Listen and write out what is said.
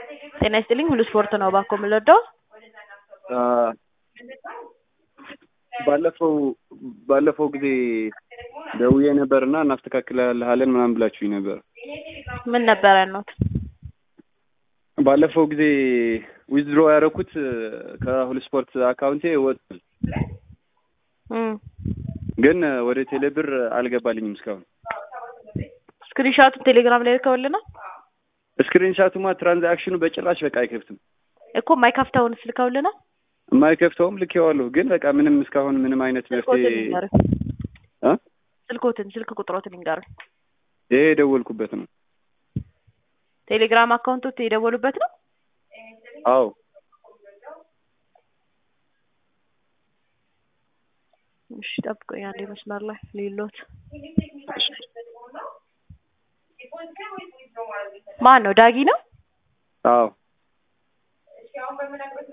ጤና ይስጥልኝ ሁሉ ስፖርት ነው እባክዎ የምንወደው ባለፈው ባለፈው ጊዜ ደውዬ ነበርና እናስተካክልልሃለን ምናምን ብላችሁኝ ነበር። ምን ነበረ ያልነውት? ባለፈው ጊዜ ዊዝድሮ ያደረኩት ከሁሉ ስፖርት አካውንቴ ወጥቷል፣ እም ግን ወደ ቴሌብር አልገባልኝም እስካሁን። ስክሪንሻቱን ቴሌግራም ላይ ልከውልናል ስክሪንሻቱማ ትራንዛክሽኑ በጭራሽ በቃ አይከፍትም። እኮ የማይከፍተውን ልከውልናል። የማይከፍተውም ልኬዋለሁ፣ ግን በቃ ምንም እስካሁን ምንም አይነት መፍትሄ ስልኮትን ይንገሩኝ። እ ስልኮትን ስልክ ቁጥሮትን ይንገሩኝ። ይሄ የደወልኩበት ነው። ቴሌግራም አካውንቶት የደወሉበት ነው። አዎ እሺ ጠብቆኝ አንዴ መስመር ላይ ሌሎት ማን ነው? ዳጊ ነው። አዎ